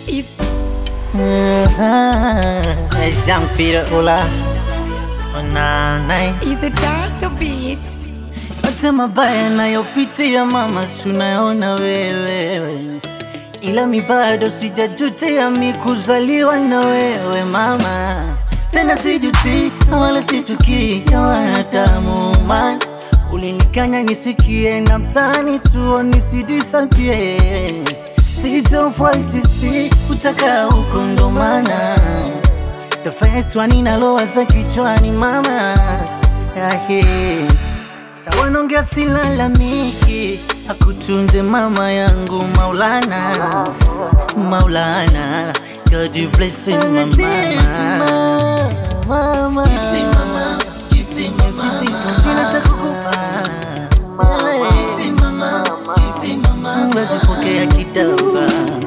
Is, Jean-Pierre Ola Onanai is it dance beats? Hata mabaya nayopitia mama, sunaona wewe, ila mi bado sijajutia mi kuzaliwa na wewe mama, tena sijuti wala situkii ya wanadamu man ulinikanya nisikie na mtani tuo nisidisapie sitofuaiti si utaka huko ndo maana the first one inalowaza kichwani mama Ahe. Sawa nongea silalamiki, akutunze mama yangu Maulana, Maulana, God you bless him, my mama. Mama. Sina cha kukupa. Basi pokea kidogo.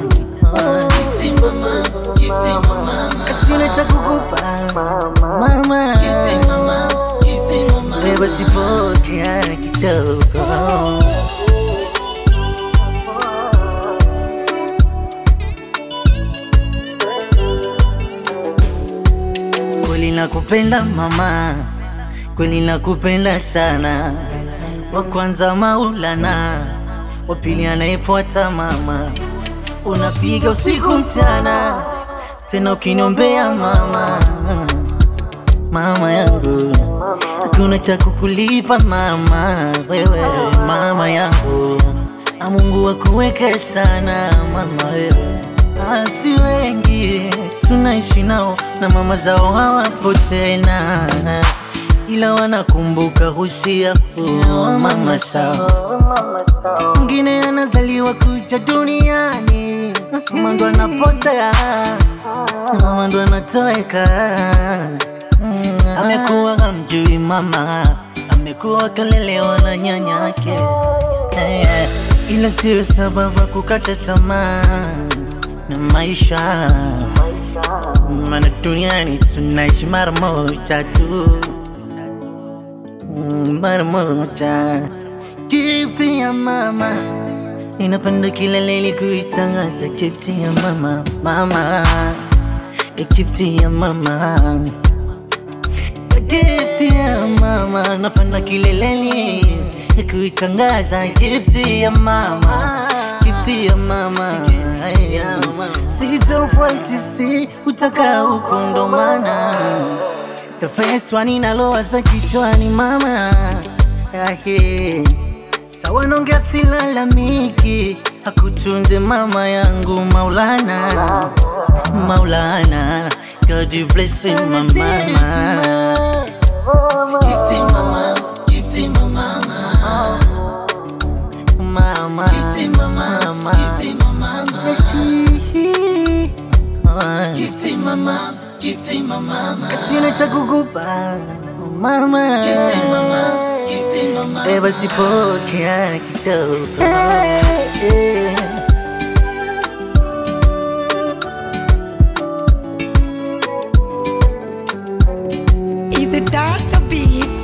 Sina cha kukupa. Mama. Beba sipokea kidogo. Kweli nakupenda mama, kweli nakupenda sana. Wa kwanza Maulana, wa pili anayefuata mama. Unapiga usiku mchana, tena ukiniombea mama, mama yangu, hakuna cha kukulipa mama, wewe mama yangu, na Mungu akuweke sana mama wewe asi wengi tunaishi nao na mama zao hawapo tena, ila wanakumbuka husia huo mama sao. Mwingine anazaliwa kuja duniani, mama ndo anapotea, mama ndo anatoweka. Mm, Amekuwa hamjui mama, amekuwa kalelewa na nyanyake Eh, ila siyo sababu ya kukata tamaa na maisha, maana duniani tunaishi mara moja tu, Mm, mara moja. Gifti ya mama inapanda kileleni kuitangaza, gifti ya mama, mama, gifti ya mama Gifti ya mama napanda kileleni kuitangaza gifti ya mama gifti ya mama sitofuaiti si utaka huko ndo maana the first one inalowaza kichwani mama Ahe. sawa nongea silalamiki akutunze mama yangu Maulana Maulana God you bless him my mama Gifty mama, gifty mama, mama, gifty mama, mama, gifty mama, gifty mama, gifty mama, kasina cha kukupa mama, gifty mama, gifty mama, beba sipokea kidogo. Eh. Is it dance beats?